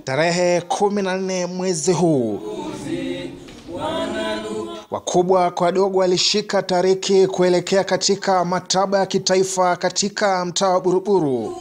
Tarehe kumi na nne mwezi huu, wakubwa kwa wadogo walishika tariki kuelekea katika maktaba ya kitaifa katika mtaa wa Buruburu.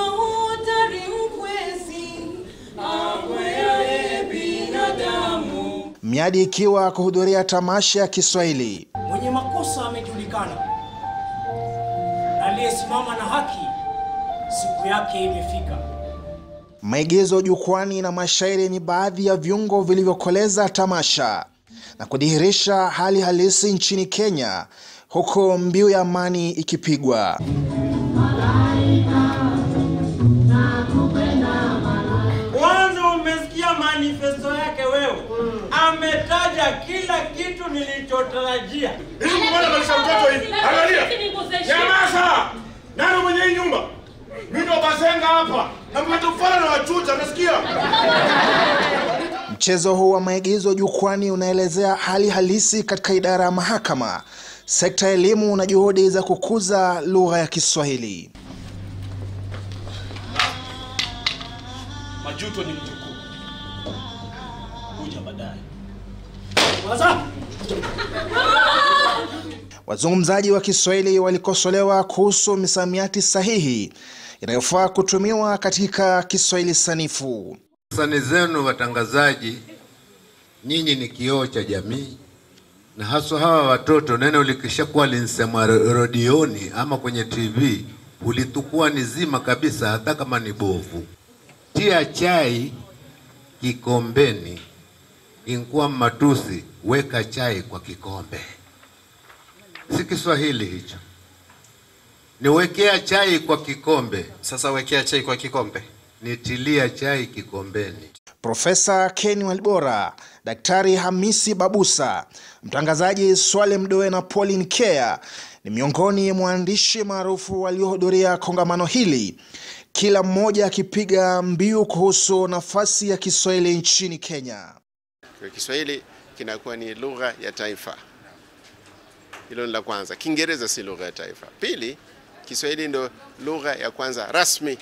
Miadi ikiwa kuhudhuria tamasha ya Kiswahili. Mwenye makosa amejulikana, na aliyesimama na haki siku yake imefika. Maigizo jukwani na mashairi ni baadhi ya viungo vilivyokoleza tamasha na kudhihirisha hali halisi nchini Kenya, huku mbiu ya amani ikipigwa. Kwanza umesikia manifesto yake wewe? Ametaja kila kitu nilichotarajia. Hivi mbona maisha mtoto hivi? Angalia. Nyamaza! Nani mwenye hii nyumba? Mimi ndo bazenga hapa. Na mmetufana na wachuja, unasikia? Mchezo huu wa maigizo jukwani unaelezea hali halisi katika idara ya mahakama, sekta ya elimu na juhudi za kukuza lugha ya Kiswahili. Majuto ni mjukuu, huja baadaye. Waza Wazungumzaji wa Kiswahili walikosolewa kuhusu misamiati sahihi inayofaa kutumiwa katika Kiswahili sanifu. Asante zenu watangazaji, nyinyi ni kioo cha jamii, na haswa hawa watoto. Neno likishakuwa linsemwa redioni ama kwenye TV ulitukua ni zima kabisa, hata kama ni bovu. Tia chai kikombeni, inkuwa matusi, weka chai kwa kikombe. Si Kiswahili hicho, niwekea chai kwa kikombe, Sasa wekea chai kwa kikombe. nitilia chai kikombeni. Profesa Ken Walibora, Daktari Hamisi Babusa, mtangazaji Swale Mdoe na Pauline Kea ni miongoni mwa waandishi maarufu waliohudhuria kongamano hili, kila mmoja akipiga mbiu kuhusu nafasi ya Kiswahili nchini Kenya. Kwa Kiswahili kinakuwa ni lugha ya taifa. Hilo ni la kwanza. Kiingereza si lugha ya taifa. Pili, Kiswahili ndio lugha ya kwanza rasmi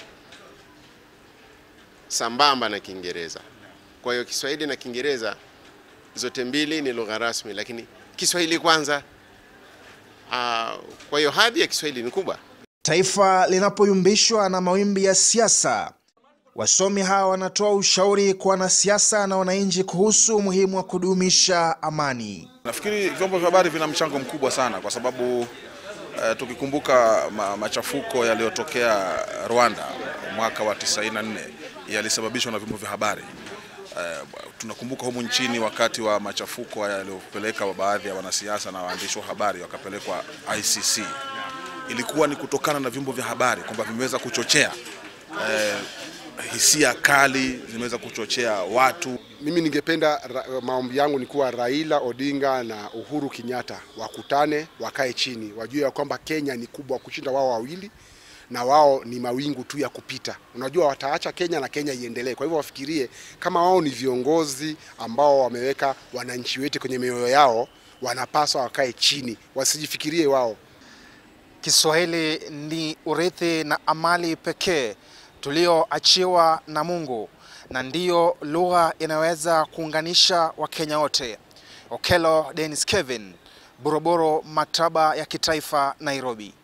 sambamba na Kiingereza. Kwa hiyo Kiswahili na Kiingereza zote mbili ni lugha rasmi, lakini Kiswahili kwanza. Ah, kwa hiyo hadhi ya Kiswahili ni kubwa. Taifa linapoyumbishwa na mawimbi ya siasa, wasomi hawa wanatoa ushauri kwa wanasiasa na wananchi kuhusu umuhimu wa kudumisha amani. Nafikiri vyombo vya habari vina mchango mkubwa sana kwa sababu eh, tukikumbuka ma, machafuko yaliyotokea Rwanda mwaka wa 94 yalisababishwa na vyombo vya habari. Eh, tunakumbuka humu nchini wakati wa machafuko yaliyopeleka baadhi ya wanasiasa na waandishi wa habari wakapelekwa ICC. Ilikuwa ni kutokana na vyombo vya habari kwamba vimeweza kuchochea eh, hisia kali, zimeweza kuchochea watu Mimi ningependa ra- maombi yangu ni kuwa Raila Odinga na Uhuru Kenyatta wakutane, wakae chini, wajue ya kwamba Kenya ni kubwa kushinda wao wawili na wao ni mawingu tu ya kupita. Unajua wataacha Kenya na Kenya iendelee. Kwa hivyo wafikirie kama wao ni viongozi ambao wameweka wananchi wetu kwenye mioyo yao, wanapaswa wakae chini, wasijifikirie wao. Kiswahili ni urithi na amali pekee tulioachiwa na Mungu na ndiyo lugha inayoweza kuunganisha Wakenya wote. Okello Dennis Kevin, Buruburu, Maktaba ya Kitaifa, Nairobi.